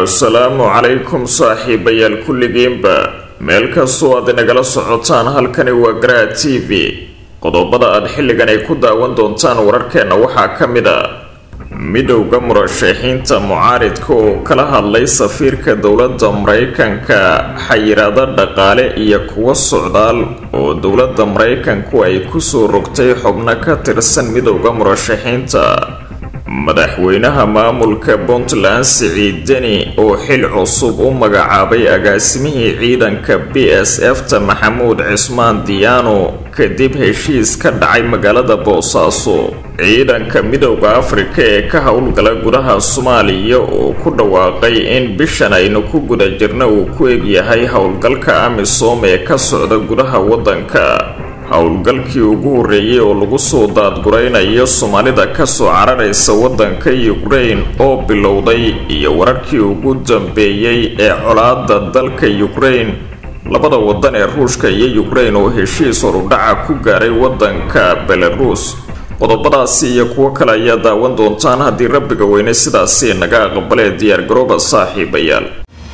assalaamu calaykum saaxiibayaal kulligiinba meel kastoo aad inagala socotaan halkani waa garaa t v qodobada aad xilligan ay ku daawan doontaan wararkeenna waxaa ka mid a midowda murashaxiinta mucaaridka oo kala hadlay safiirka dowladda maraykanka xayiraado dhaqaale iyo kuwo socdaal oo dowladda maraykanku ay kusoo rogtay xubno ka tirsan midowda murashaxiinta madaxweynaha maamulka puntland siciid deni oo xil cusub u magacaabay agaasimihii ciidanka b s f ta maxamuud cismaan diyaano kadib heshiis ka dhacay magaalada boosaaso ciidanka midowda afrika ee ka howlgala gudaha soomaaliya oo ku dhawaaqay in bishan aynu ku guda jirna uu ku egyahay howlgalka amisom ee ka socda gudaha waddanka howlgalkii ugu horreeyay oo lagu soo daadguraynayo soomaalida kasoo cararaysa waddanka ukrain oo bilowday iyo wararkii ugu dambeeyey ee colaada dalka ukrain labada waddan ee ruushka iyo ukrain oo heshiis horudhaca ku gaaray waddanka belarus qodobadaasi iyo kuwo kale ayaa daawan doontaan haddii rabbiga weyne sidaasi naga aqbalee diyaargarooba saaxiibayaal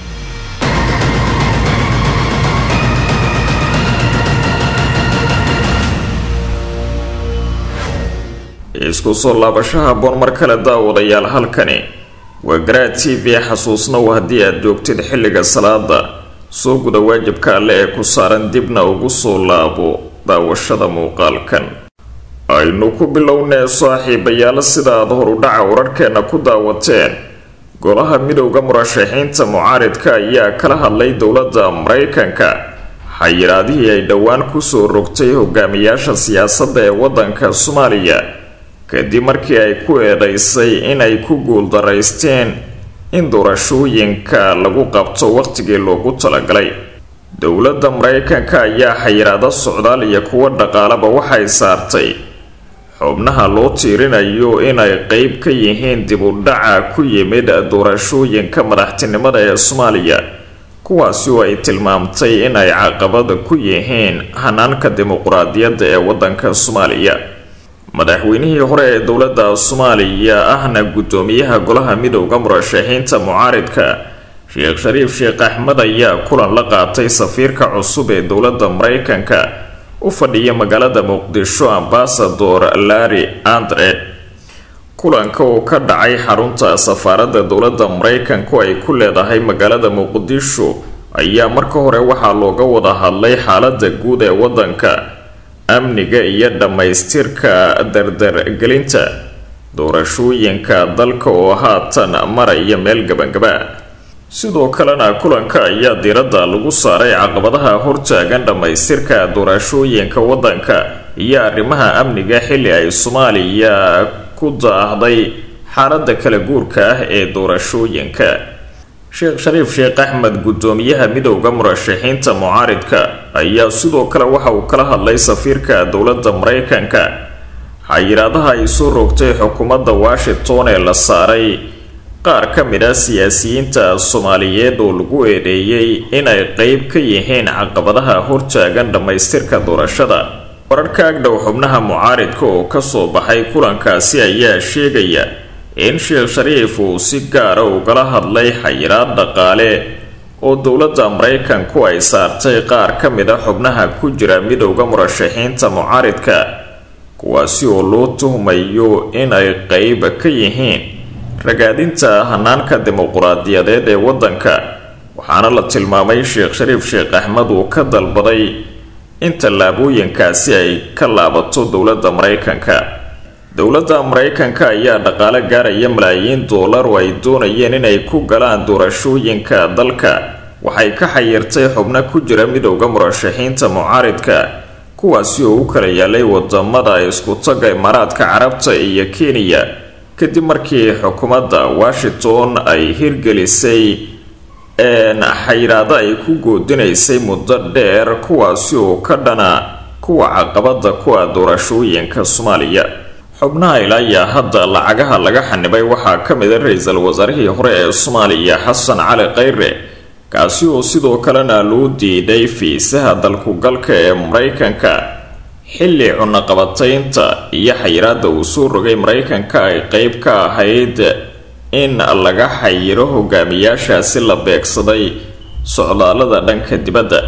isku soo laabashaha boon mar kale daawadayaal halkani waa garaa t v xasuusnow haddii aad joogtid xilliga salaada soo guda waajibka alle ee ku saaran dibna ugu soo laabo daawashada muuqaalkan aynu ku bilownee saaxiibayaal sida aad horudhaca wararhkeenna ku daawateen golaha midowda murashaxiinta mucaaridka ayaa kala hadlay dowladda maraykanka xayiraadihii ay dhowaan kusoo rogtay hogaamiyaasha siyaasadda ee waddanka soomaaliya kadib markii ay ku eedaysay inay ku guuldaraysteen in doorashooyinka lagu qabto waqtigii loogu talagalay dowladda maraykanka ayaa xayiraado socdaal iyo kuwo dhaqaalaba waxay saartay xubnaha loo tiirinayo inay qeyb ka yihiin dib u dhaca ku yimid doorashooyinka madaxtinimada ee soomaaliya kuwaasi oo ay tilmaamtay inay caqabada ku yihiin hanaanka dimuquraadiyadda ee waddanka soomaaliya madaxweynihii hore ee dowladda soomaaliya ahna guddoomiyaha golaha midowda murashaxiinta mucaaridka sheekh shariif sheekh axmed ayaa kulan la qaatay safiirka cusub ee dowladda maraykanka u fadhiya magaalada muqdisho ambasador larry andre kulanka oo ka dhacay xarunta safaaradda dowladda maraykanku ay ku leedahay magaalada muqdisho ayaa marka hore waxaa looga wada hadlay xaalada guud ee waddanka amniga iyo dhammaystirka dardargelinta doorashooyinka dalka oo haatan maraya meel gabangaba sidoo kalena kulanka ayaa diiradda lagu saaray caqabadaha hortaagan dhammaystirka doorashooyinka waddanka iyo arrimaha amniga xilli ay soomaaliya ku daahday xaalada kala guurka ah ee doorashooyinka sheekh shariif sheekh axmed guddoomiyaha midowda murashaxiinta mucaaridka ayaa sidoo kale waxa uu kala hadlay safiirka dowladda maraykanka xayiraadaha ay soo rogtay xukuumadda washington ee la saaray qaar ka mid ah siyaasiyiinta soomaaliyeed oo lagu eedeeyey inay qeyb ka yihiin caqabadaha hortaagan dhammaystirka doorashada wararka agdhow xubnaha mucaaridka oo kasoo baxay kulankaasi ayaa sheegaya in sheekh shariif uu si gaara ugala hadlay xayiraad dhaqaale oo dowladda maraykanku ay saartay qaar ka mid a xubnaha ku jira midowda murashaxiinta mucaaridka kuwaasi oo loo tuhmayo inay qeyb ka yihiin ragaadinta hanaanka dimuquraadiyadeed ee waddanka waxaana la tilmaamay sheekh shariif sheekh axmed uu ka dalbaday in tallaabooyinkaasi ay ka laabato dowladda maraykanka dowladda maraykanka ayaa dhaqaale gaaraya malaayiin doolar oo ay doonayeen inay ku galaan doorashooyinka dalka waxay ka xayirtay xubno ku jira midowda murashaxiinta mucaaridka kuwaasi oo u kala yaalay wadamada isku-tagga imaaraadka carabta iyo kenya kadib markii xukuumadda washington ay hirgelisay xayiraado ay ku goodinaysay muddo dheer kuwaasi oo ka dhana kuwa caqabada ku ah doorashooyinka soomaaliya xubnaha ilaayaa hadda lacagaha laga xanibay waxaa ka mid a ra-iisul wasaarihii hore ee soomaaliya xasan cali khayre kaasi oo sidoo kalena loo diiday fiisaha dalkugalka ee maraykanka xilli cunaqabataynta iyo xayiraada uu soo rogay maraykanka ay qeyb ka ahayd in laga xayiro hogaamiyaashaasi la beegsaday socdaalada dhanka dibadda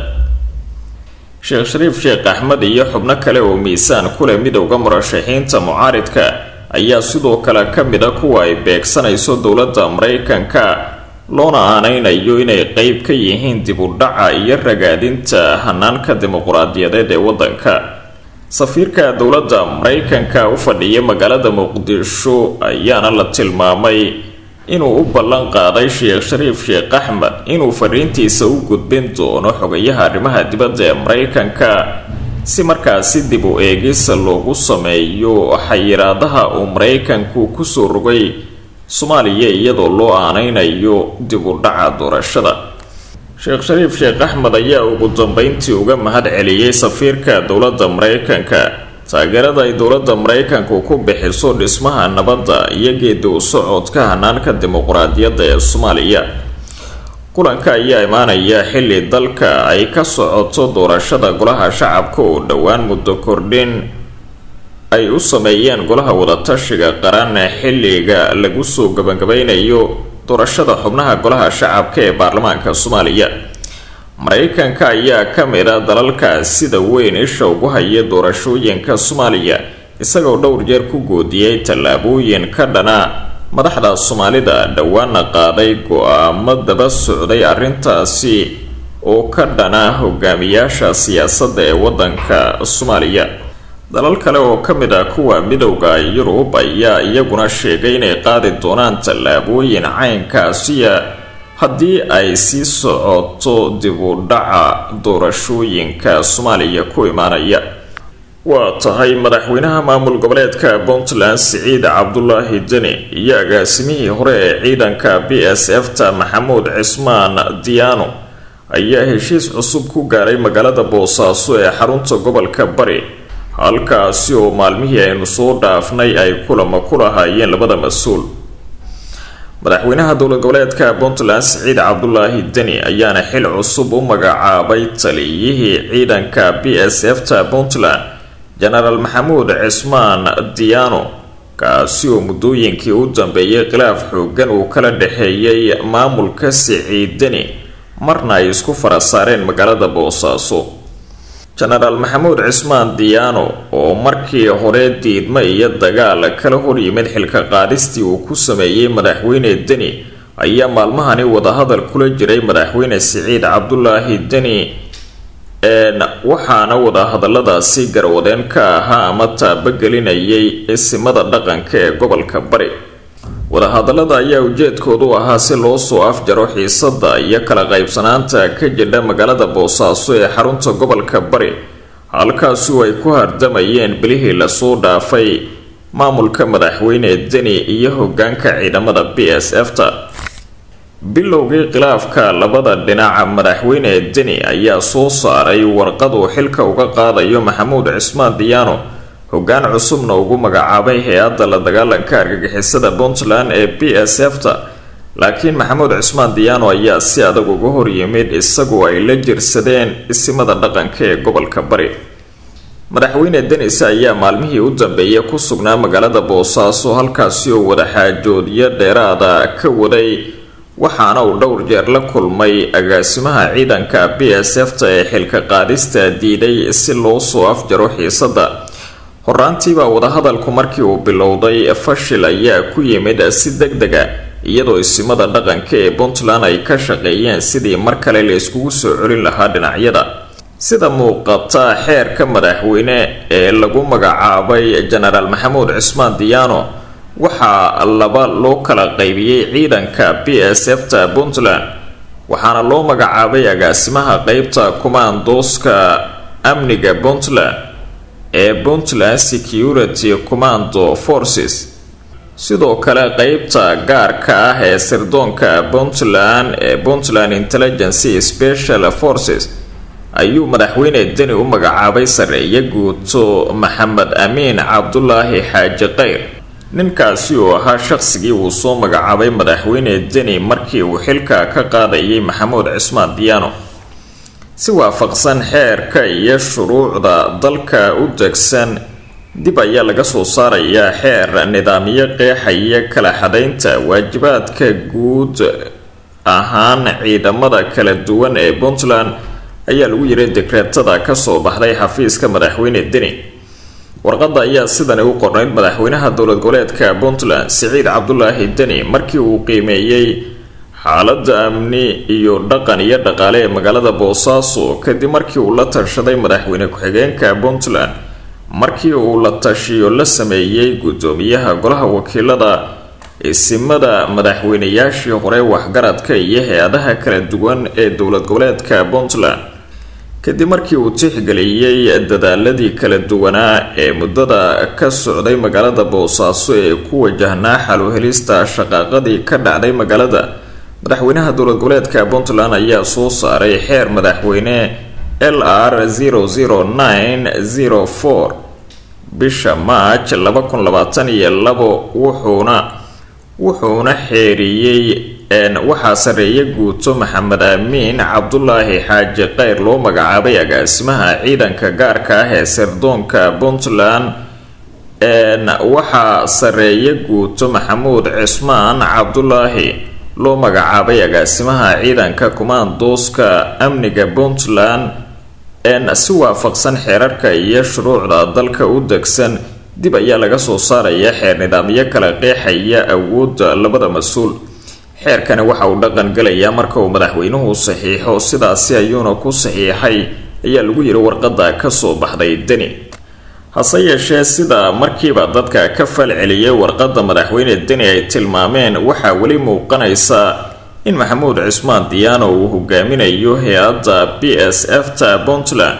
sheekh shariif sheekh axmed iyo xubno kale oo miisaan ku leh midowda murashaxiinta mucaaridka ayaa sidoo kale ka mid a kuwa ay beegsanayso dowladda maraykanka loona aaneynayo inay qeyb ka yihiin dib u dhaca iyo ragaadinta hanaanka dimuquraadiyadeed ee waddanka safiirka dowladda maraykanka u fadhiya magaalada muqdisho ayaana la tilmaamay inuu u ballan qaaday sheekh shariif sheekh axmed inuu fariintiisa u gudbin doono xogayaha arrimaha dibadda ee maraykanka si markaasi dib u eegisa loogu sameeyo xayiraadaha uu maraykanku kusoo rogay soomaaliya iyadoo loo aaneynayo dib u dhaca doorashada sheekh shariif sheekh axmed ayaa ugu dambeyntii uga mahad celiyey safiirka dowladda maraykanka taageerada ay dowladda maraykanku ku bixiso dhismaha nabadda iyo geedi u socodka hanaanka dimuquraadiyadda ee soomaaliya kulanka ayaa imaanaya xilli dalka ay ka socoto doorashada golaha shacabka oo dhowaan muddo kordhin ay u sameeyeen golaha wadatashiga qaran xilliga lagu soo gabagabeynayo doorashada xubnaha golaha shacabka ee baarlamaanka soomaaliya maraykanka ayaa ka mid a dalalka sida weyn isha ugu haya doorashooyinka soomaaliya isagoo dhowr jeer ku goodiyey tallaabooyin ka dhana madaxda soomaalida dhowaana qaaday go-aamo daba socday arrintaasi oo ka dhana hogaamiyaasha siyaasadda ee waddanka soomaaliya dalal kale oo ka mid ah kuwa midowda yurub ayaa iyaguna sheegay inay qaadi doonaan tallaabooyin caynkaasiya haddii ay sii socoto dib u dhaca doorashooyinka soomaaliya ku imaanaya waa tahay madaxweynaha maamul goboleedka puntland siciid cabdulaahi deni iyo agaasimihii hore ee ciidanka b s f ta maxamuud cismaan diyaano ayaa heshiis cusub ku gaaray magaalada boosaaso ee xarunta gobolka bari halkaasi oo maalmihii aynu soo dhaafnay ay kulamo ku lahaayeen labada mas-uul madaxweynaha dowlad goboleedka puntland siciid cabdulaahi deni ayaana xil cusub u magacaabay taliyihii ciidanka b s f ta puntland jenaraal maxamuud cismaan diyaano kaasi oo muddooyinkii u dambeeyay khilaaf xoogan uu kala dhexeeyay maamulka siciid deni marna ay isku fara saareen magaalada boosaaso jenaraal maxamuud cismaan diyaano oo markii hore diidmo iyo dagaal kala horyimid xilka qaadistii uu ku sameeyey madaxweyne deni ayaa maalmahani wadahadal kula jiray madaxweyne siciid cabdulaahi deni waxaana wadahadaladaasi garwadeen ka ahaa ama taabagelinayay isimada dhaqanka ee gobolka bari wadahadalada ayaa ujeedkoodu ahaa si loo soo afjaro xiisada iyo kala qaybsanaanta ka jidha magaalada boosaaso ee xarunta gobolka bari halkaasu ay ku hardamayeen bilihii lasoo dhaafay maamulka madaxweyne deni iyo hogaanka ciidamada b s f ta bilowgii khilaafka labada dhinaca madaxweyne deni ayaa soo saaray warqad uu xilka uga qaadayo maxamuud cismaan diyaano hogaan cusubna ugu magacaabay hay-adda la dagaalanka argagixisada puntland ee b s f ta laakiin maxamuud cismaan diyaano ayaa si adag uga horyimid isagoo ay la jirsadeen isimada dhaqanka ee gobolka bari madaxweyne denis ayaa maalmihii u dambeeyay ku sugnaa magaalada boosaaso halkaasi oo wadaxaajoodyo dheeraada ka waday waxaana uu dhowr jeer la kulmay agaasimaha ciidanka b s f ta ee xilka qaadista diiday si loo soo afjaro xiisada horaantiibaa wadahadalku markii uu bilowday fashil ayaa ku yimid si deg dega iyadoo isimada dhaqanka ee puntland ay ka shaqeeyeen sidii mar kale la iskugu soo celin lahaa dhinacyada sida muuqata xeerka madaxweyne ee lagu magacaabay jenaraal maxamuud cismaan diyaano waxaa laba loo kala qaybiyey ciidanka b s f ta puntland waxaana loo magacaabay agaasimaha qeybta kumaandooska amniga puntland ee puntland security commando forces sidoo kale qeybta gaarka ah ee sirdoonka puntland ee puntland intelligency special forces ayuu madaxweyne deni u magacaabay sareeye guuto maxamed amiin cabdulaahi xaaji keyr ninkaasi oo ahaa shaqsigii uu soo magacaabay madaxweyne deni markii uu xilka ka qaadayay maxamuud cismaan diyaano si waafaqsan xeerka iyo shuruucda dalka u degsan dib ayaa laga soo saarayaa xeer nidaamyo qeexaya kala xadaynta waajibaadka guud ahaan ciidamada kala duwan ee puntland ayaa lagu yiri dekreetada kasoo baxday xafiiska madaxweyne deni warqadda ayaa sidani u qornayd madaxweynaha dowlad goboleedka puntland siciid cabdulaahi deni markii uu qiimeeyey xaaladda amni iyo dhaqan iyo dhaqaale ee magaalada boosaaso kadib markii uu la tashaday madaxweyne ku-xigeenka puntland markii uu la tashiyo la sameeyey guddoomiyaha golaha wakiilada isimada madaxweynayaashii hore waxgaradka iyo hay-adaha kala duwan ee dowlad goboleedka puntland kadib markii uu tixgeliyey dadaaladii kala duwanaa ee muddada ka socday magaalada boosaaso ee ku wajahnaa xaluhelista shaqaaqadii ka dhacday magaalada madaxweynaha dowlad goboleedka puntland ayaa soo saaray xeer madaxweyne l r zero zero nine zero four bisha march laba kun labaatan iyo labo wuxuuna wuxuuna xeeriyey waxaa sareeya guuto maxamed aamiin cabdulaahi xaaji kheyr loo magacaabay agaasimaha ciidanka gaarka ah ee sirdoonka puntland waxaa sareeya guuto maxamuud cismaan cabdulaahi loo magacaabay agaasimaha ciidanka kumaandooska amniga puntland si waafaqsan xeerarka iyo shuruucda dalka u degsan dib ayaa laga soo saaraya xeer nidaamyo kala qeexaya awoodda labada mas-uul xeerkani waxa uu dhaqan galayaa marka uu madaxweynuhu saxiixo sidaasi ayuuna ku saxiixay ayaa lagu yiri warqadda kasoo baxday deni hase yeeshee sida markiiba dadka ka falceliyay warqadda madaxweyne deni ay tilmaameen waxaa weli muuqanaysa in maxamuud cismaan diyaano uu hogaaminayo hay-adda b s f ta puntland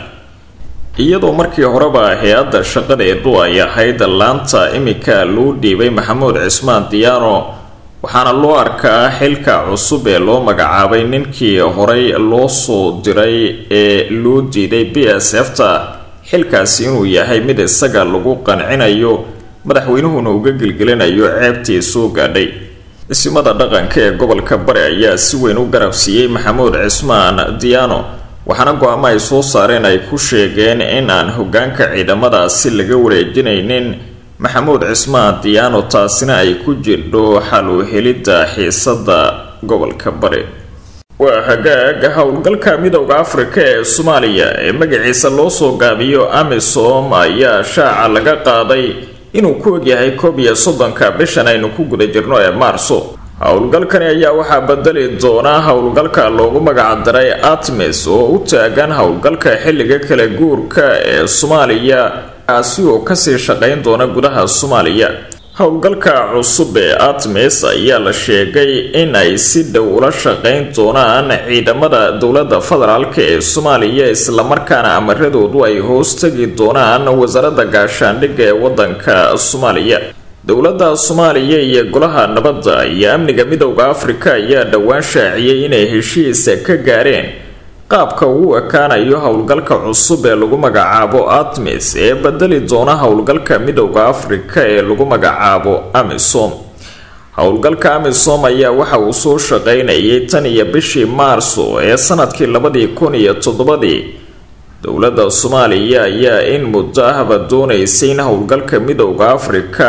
iyadoo markii horeba hay-adda shaqadeedu ay ahayd laanta imika loo dhiibay maxamuud cismaan diyaano waxaana loo arkaa xilka cusub ee loo magacaabay ninkii horey loo soo diray ee loo diiday b s f ta xilkaasi inuu yahay mid isaga lagu qancinayo madaxweynuhuna uga gelgelinayo ceebtii soo gaadhay isimada dhaqanka ee gobolka bari ayaa si weyn u garabsiiyey maxamuud cismaan diyaano waxaana go-aamo ay soo saareen ay ku sheegeen in aan hogaanka ciidamadaasi laga wareejinaynin maxamuud cismaan diyaano taasina ay ku jirdho xal u helidda xiisada gobolka bari waa hagaag howlgalka midowda afrika ee soomaaliya ee magaciisa loo soo gaabiyo amisom ayaa shaaca laga qaaday inuu ku ogyahay koob iyo soddonka bishan aynu ku guda jirno ee maarso howlgalkani ayaa waxaa bedeli doona howlgalka loogu magacdaray atmis oo u taagan howlgalka xilliga kala guurka ee soomaaliya kaasi oo kasii shaqayn doona gudaha soomaaliya howlgalka cusub ee atmis ayaa la sheegay in ay si dhow ula shaqayn doonaan ciidamada dowladda federaalk ee soomaaliya islamarkaana amaradoodu ay hoos tegi doonaan wasaaradda gaashaandhigga ee wadanka soomaaliya dowladda soomaaliya iyo golaha nabadda iyo amniga midowda afrika ayaa dhowaan shaaciyey inay heshiisa ka gaareen qaabka uu ekaanayo howlgalka cusub ee lagu magacaabo atmis ee bedeli doona howlgalka midowda afrika ee lagu magacaabo amisom howlgalka amisom ayaa waxa uu soo shaqaynayay tan iyo bishii maarso ee sanadkii labadii kun iyo toddobadii dowladda soomaaliya ayaa in muddo ahba doonaysay in howlgalka midowda afrika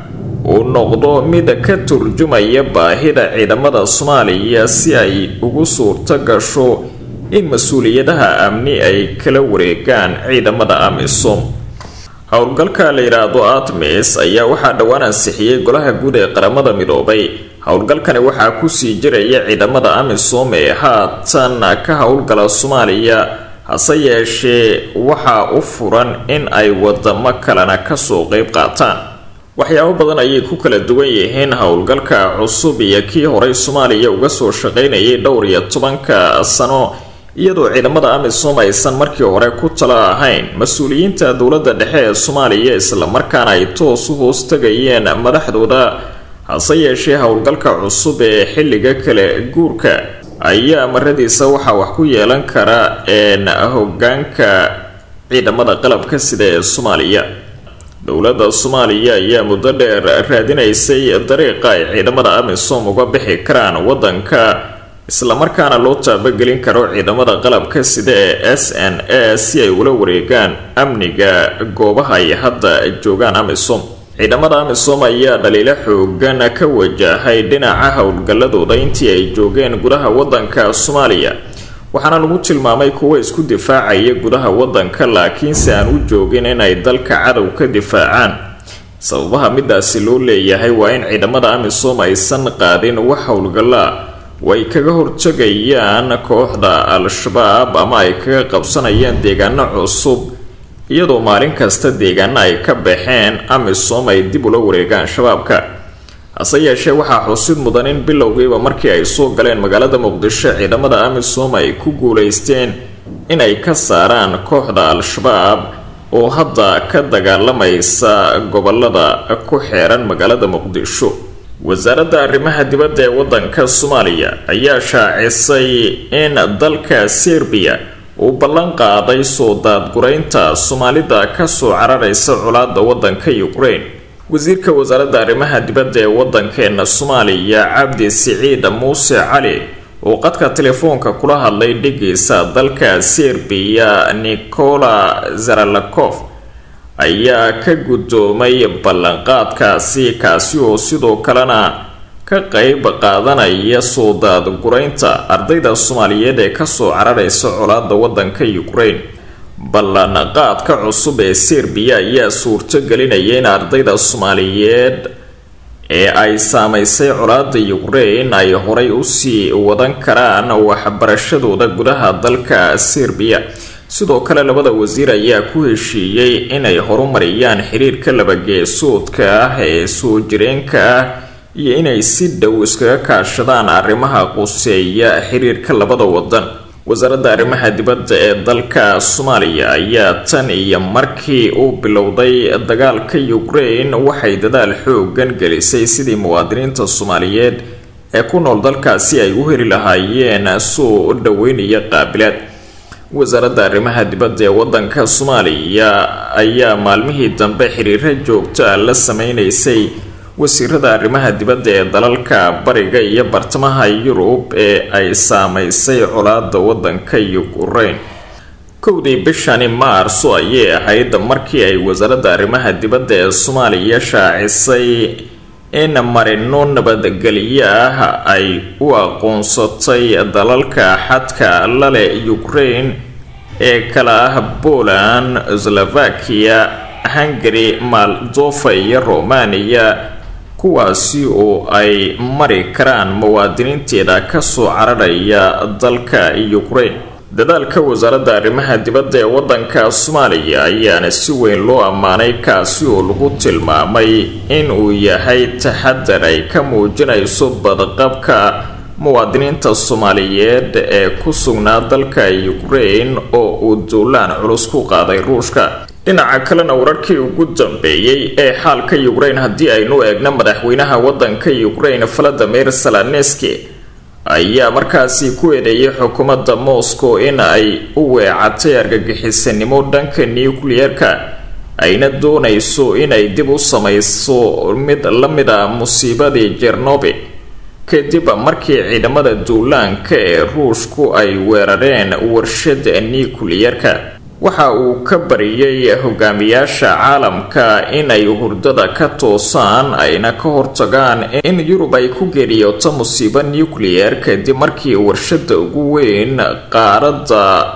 uu noqdo mid ka turjumaya baahida ciidamada soomaaliya si ay ugu suurto gasho in mas-uuliyadaha amni ay kala wareegaan ciidamada amisom howlgalka la yidhaahdo atmis ayaa waxaa dhowaan ansixiyey golaha guud ee qaramada midoobay howlgalkani waxaa kusii jiraya ciidamada amisom ee haatan ka howlgala soomaaliya hase yeeshee waxaa u furan in ay wadamo kalena kasoo qeyb qaataan waxyaabo badan ayay ku kala duwan yihiin howlgalka cusub iyo kii horey soomaaliya uga soo shaqaynayay dhowr iyo tobanka sano iyadoo ciidamada amisom aysan markii hore ku tala ahayn mas-uuliyiinta dowladda dhexe ee soomaaliya islamarkaana ay toos u hoos tegayeen madaxdooda hase yeeshee howlgalka cusub ee xilliga kale guurka ayaa maradiisa waxaa wax ku yeelan kara een hogaanka ciidamada qalabka sida ee soomaaliya dowladda soomaaliya ayaa muddo dheer raadinaysay dariiqa ay ciidamada amisom uga bixi karaan wadanka islamarkaana loo taabagelin karo ciidamada qalabka sida ee s n a si ay ula wareegaan amniga goobaha ay hadda joogaan amisom ciidamada amisom ayaa dhaliilo xoogan ka wajahay dhinaca howlgalladooda intii ay joogeen gudaha wadanka soomaaliya waxaana lagu tilmaamay kuwa isku difaacaya gudaha wadanka laakiinse aan u joogin inay dalka cadow ka difaacaan sababaha midaasi loo leeyahay waa in ciidamada amisom aysan qaadin wax howlgallaa way kaga hortagayaan kooxda al-shabaab ama ay kaga qabsanayaan deegaano cusub iyadoo maalin kasta deegaano ay ka baxeen amisom ay dib ula wareegaan shabaabka hase yeeshee waxaa xusid mudan in bilowgiiba markii ay soo galeen magaalada muqdisho ciidamada amisom ay ku guuleysteen inay ka saaraan kooxda al-shabaab oo hadda ka dagaalamaysa gobolada ku xeeran magaalada muqdisho wasaaradda arrimaha dibadda ee wadanka soomaaliya ayaa shaacisay in dalka serbiya uu ballan qaaday soo daadguraynta soomaalida kasoo cararaysa colaada wadanka ukraine wasiirka wasaaradda arrimaha dibadda ee wadankeena soomaaliya cabdi siciid muuse cali oo qadka telefoonka kula hadlay dhigiisa dalka serbiya nicola zaralakof ayaa ka guddoomay ballanqaadkaasi kaasi oo sidoo kalena ka qeyb qaadanaya soo daadguraynta ardayda soomaaliyeed ee kasoo cararaysa colaada wadanka ukraine ballanqaadka cusub ee serbiya ayaa suurto gelinaya in ardayda soomaaliyeed ee ay saameysay colaada ukraine ay horay usii wadan karaan waxbarashadooda gudaha dalka serbiya sidoo kale labada wasiir ayaa ku heshiiyey inay horumariyaan xiriirka labageesoodka ah ee soo jireenka ah iyo inay si dhow iskaga kaashadaan arrimaha quseeya xiriirka labada wadan wasaaradda arrimaha dibadda ee dalka soomaaliya ayaa tan iyo markii uu bilowday dagaalka ukraine waxay dadaal xoogan gelisay sidii muwaadiniinta soomaaliyeed ee ku nool dalkaasi ay u heli lahaayeen soo dhaweynaya qaabilaad wasaaradda arrimaha dibadda ee wadanka soomaaliya ayaa maalmihii dambe xiriiro joogta la sameynaysay wasiirada arrimaha dibadda ee dalalka bariga iyo bartamaha yurub ee ay saameysay colaada wadanka ukraine kowdii bishani maarso ayay ahayd markii ay wasaaradda arrimaha dibadda ee soomaaliya shaacisay in marino nabadgelyo ah ay u aqoonsatay dalalka xadka lale ukraine ee kala ah poland slovakia hungary maldofa iyo romania kuwaasi oo ay mari karaan muwaadiniinteeda kasoo cararaya dalka ukraine dadaalka wasaaradda arrimaha dibadda ee wadanka soomaaliya ayaana si weyn loo ammaanay kaasi oo lagu tilmaamay in uu yahay taxadar ay ka muujinayso badqabka muwaadiniinta soomaaliyeed ee ku sugnaa dalka ukraine oo uu duulaan culus ku qaaday ruushka dhinaca kalena wararkii ugu dambeeyey ee xaalka ukraine haddii aynu eegno madaxweynaha wadanka ukraine valadimir salaneski ayaa markaasi ku eedeeyay xukuumadda moscow in ay u weecatay argagixisanimo dhanka nucleer-ka ayna doonayso inay dib u samayso mid la mid a musiibadii jernobi kadib markii ciidamada duulaanka ee ruushku ay weerareen warshada nucleer-ka waxa uu ka bariyey hogaamiyaasha caalamka inay hurdada ka toosaan ayna ka hortagaan in yurub ay ku geeriyoto musiibo nucleer kadib markii warshada ugu weyn qaaradda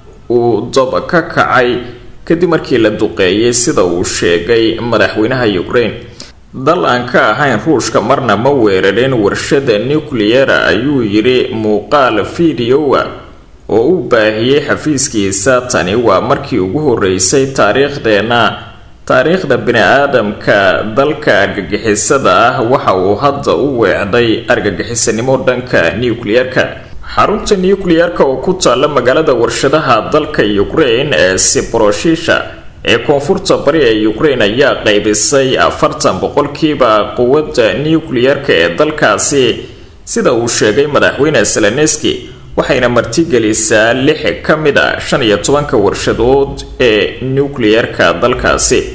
uu dab ka kacay kadib markii la duqeeyay sida uu sheegay madaxweynaha ukraine dal aan ka ahayn ruushka marna ma weerarin warshada nucleera ayuu yidhi muuqaal fideoa oo u baahiyey xafiiskiisa tani waa markii ugu horeysay taariikhdeenna taariikhda bini-aadamka dalka argagixisada ah waxa uu hadda u weecday argagixisanimo dhanka nucleer-ka xarunta nucleer-ka oo ku taalla magaalada warshadaha dalka ukraine ee sibroshisha ee koonfurta bari ee ukraine ayaa qaybisay afartan boqolkiiba quwadda nucleer-ka ee dalkaasi sida uu sheegay madaxweyne seleneski waxayna martigelisaa lix ka mid a shan iyo tobanka warshadood ee nucleer-ka dalkaasi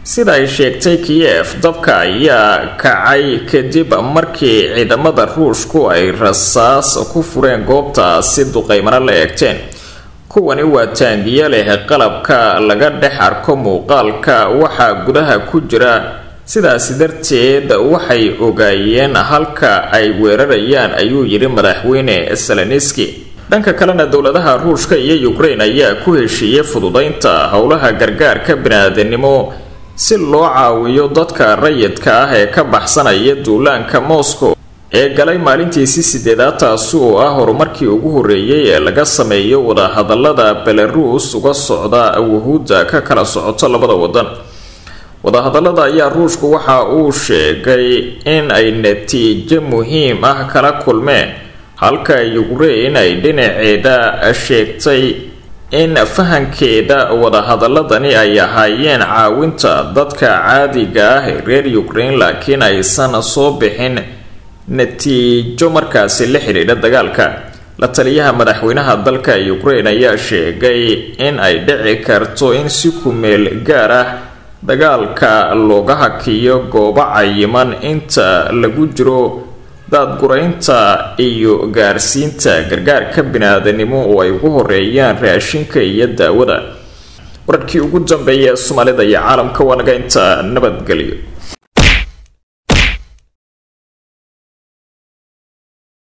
sida ay sheegtay kiyef dabka ayaa kacay kadib markii ciidamada ruushku ay rasaas ku fureen goobtaasi duqeymana la eegteen kuwani waa taangiyo leh qalabka laga dhex arko muuqaalka waxaa gudaha ku jira sidaasi darteed waxay ogaayeen halka ay weerarayaan ayuu yidhi madaxweyne seleniski dhanka kalena dowladaha ruushka iyo ukraine ayaa ku heshiiyey fududeynta howlaha gargaarka bini-aadanimo si loo caawiyo dadka rayidka ah ee ka baxsanaya duulaanka moscow ee galay maalintiisii sideedaad taasi oo ah horumarkii ugu horreeyay ee laga sameeyo wadahadalada belarus uga socda wahuudda ka kala socoto labada wadan wadahadalada ayaa ruushku waxa uu sheegay in ay natiijo muhiim ah kala kulmeen halka ukraine ay dhinaceeda sheegtay in fahankeeda wadahadaladani ay ahaayeen caawinta dadka caadiga ah ee reer ukraine laakiin aysan soo bixin natiijo markaasi la xidhiidha dagaalka la taliyaha madaxweynaha dalka ukraine ayaa sheegay in ay dhici karto in si kumeel gaar ah dagaalka looga hakiyo goobo cayiman inta lagu jiro daadguraynta iyo gaarsiinta gargaarka bini-aadanimo oo ay ugu horeeyaan raashinka iyo daawada wararkii ugu dambeeya ee soomaalida iyo caalamka waa naga inta nabadgelyo